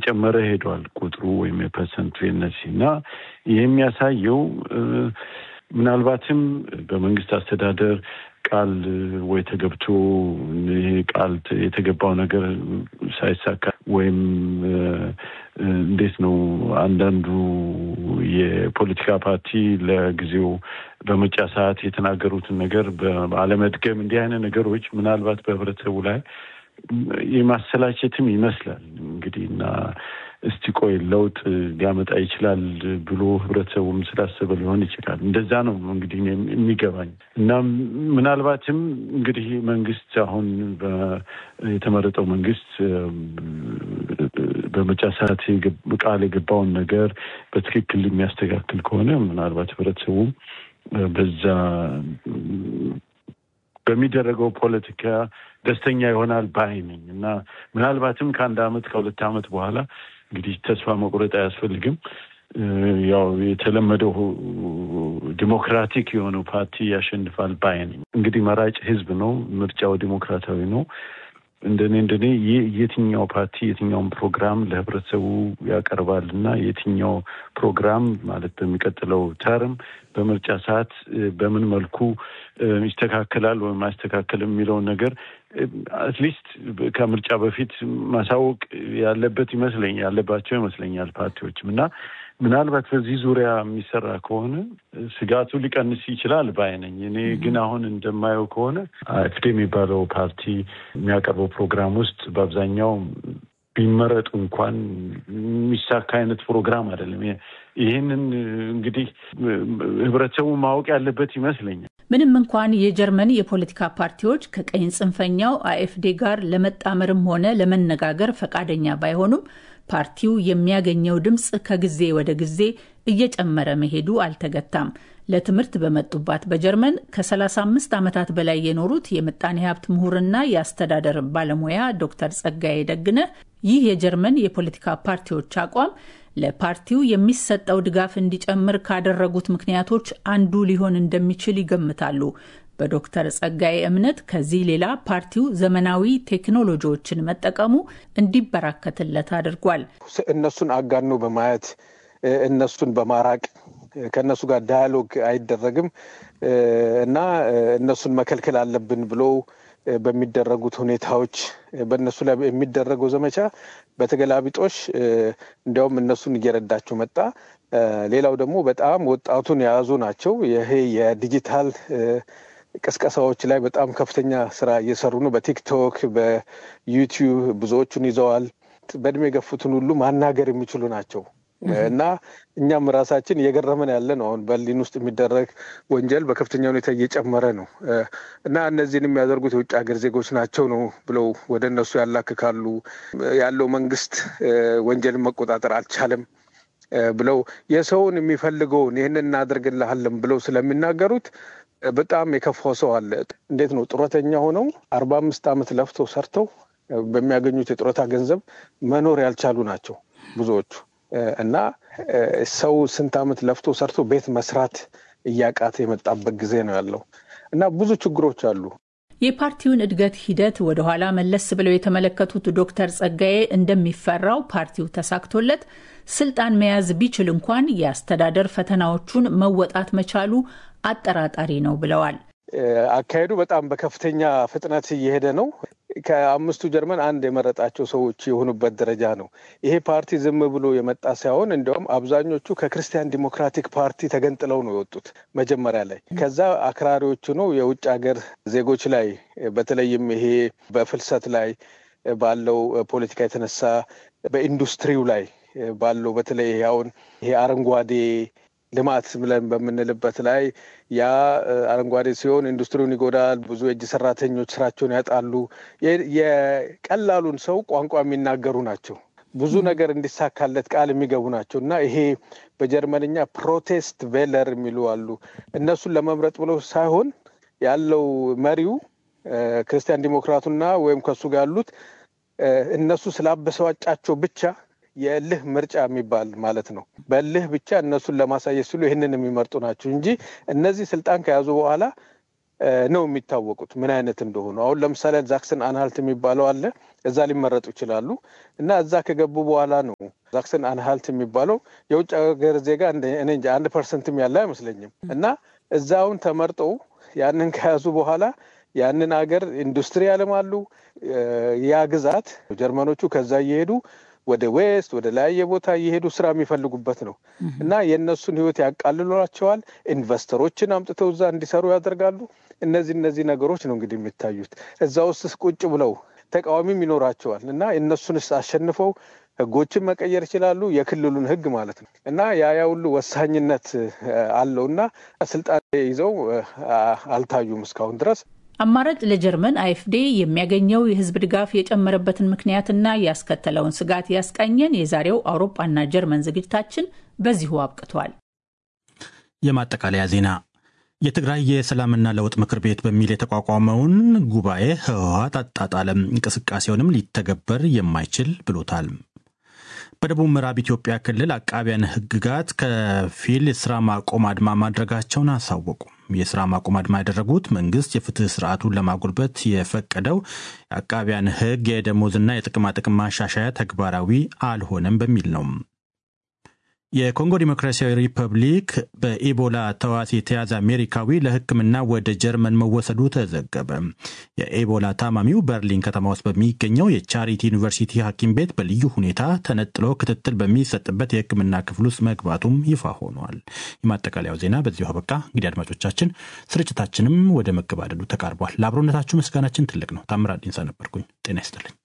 እየጨመረ ሄዷል ቁጥሩ ወይም የፐርሰንቱ የነሲ እና ይህ የሚያሳየው ምናልባትም በመንግስት አስተዳደር ቃል ወይ ተገብቶ ይሄ ቃል የተገባው ነገር ሳይሳካ ወይም እንዴት ነው አንዳንዱ የፖለቲካ ፓርቲ ለጊዜው በምርጫ ሰዓት የተናገሩትን ነገር በአለመድገም እንዲህ አይነት ነገሮች ምናልባት በህብረተሰቡ ላይ የማሰላቸትም ይመስላል እንግዲህ እና እስቲ ቆይ ለውጥ ሊያመጣ ይችላል ብሎ ህብረተሰቡም ስላሰበ ሊሆን ይችላል። እንደዛ ነው እንግዲህ የሚገባኝ እና ምናልባትም እንግዲህ መንግስት አሁን የተመረጠው መንግስት በምርጫ ሰዓት ቃል የገባውን ነገር በትክክል የሚያስተካክል ከሆነ ምናልባት ህብረተሰቡም በዛ በሚደረገው ፖለቲካ ደስተኛ ይሆናል ባይ ነኝ እና ምናልባትም ከአንድ አመት ከሁለት አመት በኋላ እንግዲህ ተስፋ መቁረጥ አያስፈልግም። ያው የተለመደው ዲሞክራቲክ የሆነው ፓርቲ ያሸንፋል ባይ ነኝ። እንግዲህ መራጭ ህዝብ ነው፣ ምርጫው ዲሞክራታዊ ነው። እንደኔ እንደኔ የትኛው ፓርቲ የትኛውን ፕሮግራም ለህብረተሰቡ ያቀርባል እና የትኛው ፕሮግራም ማለት በሚቀጥለው ተርም በምርጫ ሰዓት በምን መልኩ ይስተካከላል ወይም አይስተካከልም የሚለውን ነገር አትሊስት ከምርጫ በፊት ማሳወቅ ያለበት ይመስለኛል ያለባቸው ይመስለኛል ፓርቲዎችም እና ምናልባት በዚህ ዙሪያ የሚሰራ ከሆነ ስጋቱ ሊቀንስ ይችላል ባይነኝ። እኔ ግን አሁን እንደማየው ከሆነ አፍዴ የሚባለው ፓርቲ የሚያቀርበው ፕሮግራም ውስጥ በአብዛኛው ቢመረጡ እንኳን የሚሳካ አይነት ፕሮግራም አይደለም። ይህንን እንግዲህ ህብረተሰቡ ማወቅ ያለበት ይመስለኛል። ምንም እንኳን የጀርመን የፖለቲካ ፓርቲዎች ከቀኝ ጽንፈኛው አኤፍዴ ጋር ለመጣመርም ሆነ ለመነጋገር ፈቃደኛ ባይሆኑም ፓርቲው የሚያገኘው ድምፅ ከጊዜ ወደ ጊዜ እየጨመረ መሄዱ አልተገታም። ለትምህርት በመጡባት በጀርመን ከ35 ዓመታት በላይ የኖሩት የምጣኔ ሀብት ምሁርና የአስተዳደር ባለሙያ ዶክተር ጸጋዬ ደግነ ይህ የጀርመን የፖለቲካ ፓርቲዎች አቋም ለፓርቲው የሚሰጠው ድጋፍ እንዲጨምር ካደረጉት ምክንያቶች አንዱ ሊሆን እንደሚችል ይገምታሉ። በዶክተር ጸጋዬ እምነት ከዚህ ሌላ ፓርቲው ዘመናዊ ቴክኖሎጂዎችን መጠቀሙ እንዲበራከትለት አድርጓል። እነሱን አጋኖ በማየት እነሱን በማራቅ ከእነሱ ጋር ዳያሎግ አይደረግም እና እነሱን መከልከል አለብን ብሎ በሚደረጉት ሁኔታዎች በእነሱ ላይ የሚደረገው ዘመቻ በተገላቢጦሽ እንዲያውም እነሱን እየረዳቸው መጣ። ሌላው ደግሞ በጣም ወጣቱን የያዙ ናቸው። ይሄ የዲጂታል ቅስቀሳዎች ላይ በጣም ከፍተኛ ስራ እየሰሩ ነው። በቲክቶክ በዩቲዩብ ብዙዎቹን ይዘዋል። በእድሜ የገፉትን ሁሉ ማናገር የሚችሉ ናቸው እና እኛም ራሳችን እየገረመን ያለ ነው። አሁን በርሊን ውስጥ የሚደረግ ወንጀል በከፍተኛ ሁኔታ እየጨመረ ነው እና እነዚህን የሚያደርጉት የውጭ ሀገር ዜጎች ናቸው ነው ብለው ወደ እነሱ ያላክካሉ። ያለው መንግስት ወንጀልን መቆጣጠር አልቻለም ብለው የሰውን የሚፈልገውን ይህን እናደርግልሃለን ብለው ስለሚናገሩት በጣም የከፋው ሰው አለ። እንዴት ነው ጡረተኛ ሆነው አርባ አምስት ዓመት ለፍተው ሰርተው በሚያገኙት የጡረታ ገንዘብ መኖር ያልቻሉ ናቸው ብዙዎቹ እና ሰው ስንት ዓመት ለፍቶ ሰርቶ ቤት መስራት እያቃተ የመጣበት ጊዜ ነው ያለው እና ብዙ ችግሮች አሉ። የፓርቲውን እድገት ሂደት ወደኋላ መለስ ብለው የተመለከቱት ዶክተር ጸጋዬ እንደሚፈራው ፓርቲው ተሳክቶለት ስልጣን መያዝ ቢችል እንኳን የአስተዳደር ፈተናዎቹን መወጣት መቻሉ አጠራጣሪ ነው ብለዋል። አካሄዱ በጣም በከፍተኛ ፍጥነት እየሄደ ነው። ከአምስቱ ጀርመን አንድ የመረጣቸው ሰዎች የሆኑበት ደረጃ ነው። ይሄ ፓርቲ ዝም ብሎ የመጣ ሳይሆን እንዲያውም አብዛኞቹ ከክርስቲያን ዲሞክራቲክ ፓርቲ ተገንጥለው ነው የወጡት መጀመሪያ ላይ። ከዛ አክራሪዎቹ ነው የውጭ ሀገር ዜጎች ላይ በተለይም ይሄ በፍልሰት ላይ ባለው ፖለቲካ የተነሳ በኢንዱስትሪው ላይ ባለው በተለይ አሁን ይሄ አረንጓዴ ልማት ብለን በምንልበት ላይ ያ አረንጓዴ ሲሆን ኢንዱስትሪውን ይጎዳል። ብዙ የእጅ ሰራተኞች ስራቸውን ያጣሉ። የቀላሉን ሰው ቋንቋ የሚናገሩ ናቸው። ብዙ ነገር እንዲሳካለት ቃል የሚገቡ ናቸው እና ይሄ በጀርመንኛ ፕሮቴስት ቬለር የሚሉ አሉ። እነሱን ለመምረጥ ብለው ሳይሆን ያለው መሪው ክርስቲያን ዲሞክራቱና ወይም ከሱ ጋር ያሉት እነሱ ስላበሰዋጫቸው ብቻ የእልህ ምርጫ የሚባል ማለት ነው። በእልህ ብቻ እነሱን ለማሳየት ሲሉ ይህንን የሚመርጡ ናቸው እንጂ እነዚህ ስልጣን ከያዙ በኋላ ነው የሚታወቁት ምን አይነት እንደሆኑ። አሁን ለምሳሌ ዛክሰን አንሃልት የሚባለው አለ። እዛ ሊመረጡ ይችላሉ እና እዛ ከገቡ በኋላ ነው ዛክሰን አንሃልት የሚባለው የውጭ ሀገር ዜጋ እኔ እንጃ አንድ ፐርሰንትም ያለ አይመስለኝም እና እዛ አሁን ተመርጠው ያንን ከያዙ በኋላ ያንን ሀገር ኢንዱስትሪ ያለማሉ። ያ ግዛት ጀርመኖቹ ከዛ እየሄዱ ወደ ዌስት ወደ ለያየ ቦታ እየሄዱ ስራ የሚፈልጉበት ነው እና የእነሱን ህይወት ያቃልሏቸዋል። ኢንቨስተሮችን አምጥተው እዛ እንዲሰሩ ያደርጋሉ። እነዚህ እነዚህ ነገሮች ነው እንግዲህ የሚታዩት። እዛ ውስጥ ቁጭ ብለው ተቃዋሚም ይኖራቸዋል እና እነሱንስ አሸንፈው ህጎችን መቀየር ይችላሉ። የክልሉን ህግ ማለት ነው እና ያ ያ ሁሉ ወሳኝነት አለው እና ስልጣን ይዘው አልታዩም እስካሁን ድረስ። አማራጭ ለጀርመን አይኤፍዴ የሚያገኘው የህዝብ ድጋፍ የጨመረበትን ምክንያትና ያስከተለውን ስጋት ያስቃኘን የዛሬው አውሮፓና ጀርመን ዝግጅታችን በዚሁ አብቅቷል። የማጠቃለያ ዜና የትግራይ የሰላምና ለውጥ ምክር ቤት በሚል የተቋቋመውን ጉባኤ ህወሓት አጣጣለም፣ እንቅስቃሴውንም ሊተገበር የማይችል ብሎታል። በደቡብ ምዕራብ ኢትዮጵያ ክልል አቃቢያን ህግጋት ከፊል የስራ ማቆም አድማ ማድረጋቸውን አሳወቁ። የስራ ማቆም አድማ ያደረጉት መንግስት የፍትህ ስርዓቱን ለማጎልበት የፈቀደው የአቃቢያን ህግ የደሞዝና የጥቅማጥቅም ማሻሻያ ተግባራዊ አልሆነም በሚል ነው። የኮንጎ ዲሞክራሲያዊ ሪፐብሊክ በኢቦላ ተዋሲ የተያዘ አሜሪካዊ ለሕክምና ወደ ጀርመን መወሰዱ ተዘገበ። የኢቦላ ታማሚው በርሊን ከተማ ውስጥ በሚገኘው የቻሪቲ ዩኒቨርሲቲ ሐኪም ቤት በልዩ ሁኔታ ተነጥሎ ክትትል በሚሰጥበት የሕክምና ክፍል ውስጥ መግባቱም ይፋ ሆኗል። የማጠቃለያው ዜና በዚሁ አበቃ። እንግዲህ አድማጮቻችን፣ ስርጭታችንም ወደ መገባደዱ ተቃርቧል። ለአብሮነታችሁ ምስጋናችን ትልቅ ነው። ታምራት ዲንሳ ነበርኩኝ። ጤና ይስጥልኝ።